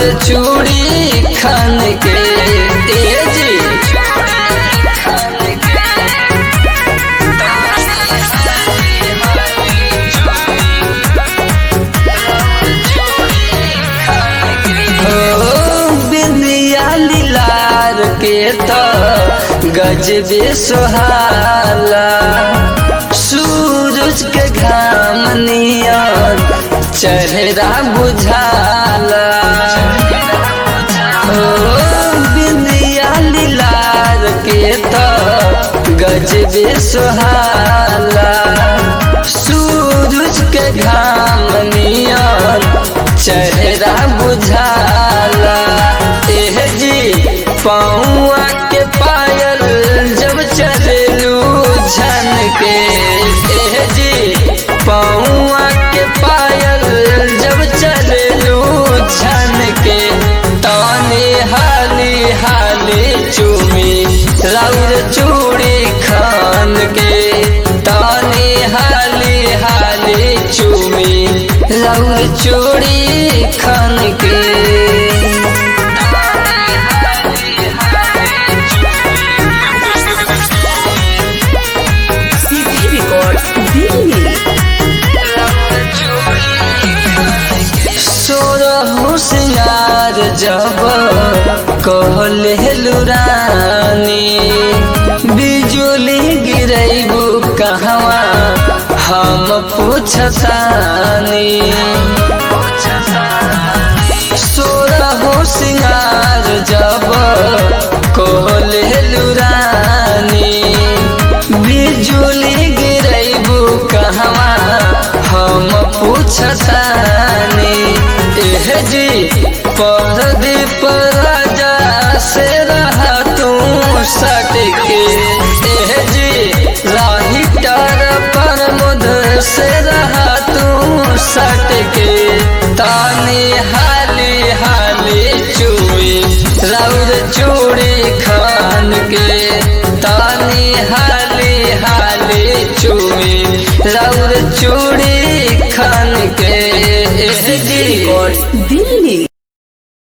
चूड़ी खान के ए जी हो बिंदिया लीलार के तो गजबे सुहाला सूरज के घाम नियन चेहरा बुझाला हो बिंदिया लीलार के तो गजबे सुहाला सूरज के घाम नियन चेहरा बुझाला एह जी पौआ के पायल जब चलेलू झन के एह जी पौआ के पायल जब चलेलू झन के ताने हाली हाली चूमी राउर चूड़ी खान के ताने हाली हाली चूमी राउर चूड़ी खान के CD Records दिल्ली सोरहु सिंगार जब कहले लुरानी बिजुली गिरैबू कहवा हम पूछतानी सोरहु सिंगार जब कहले लुरानी बिजुली गिरैबू कहवा हम पूछतानी एह जी परदीप राजा से रहा तू सटके एह जी राही टार पर मुध से रहा तू सटके तानी हाली हाली चुई राउर चूड़ी खान के तानी हाली हाली चुई राउर चूड़ी खान के एह जी दिल्ली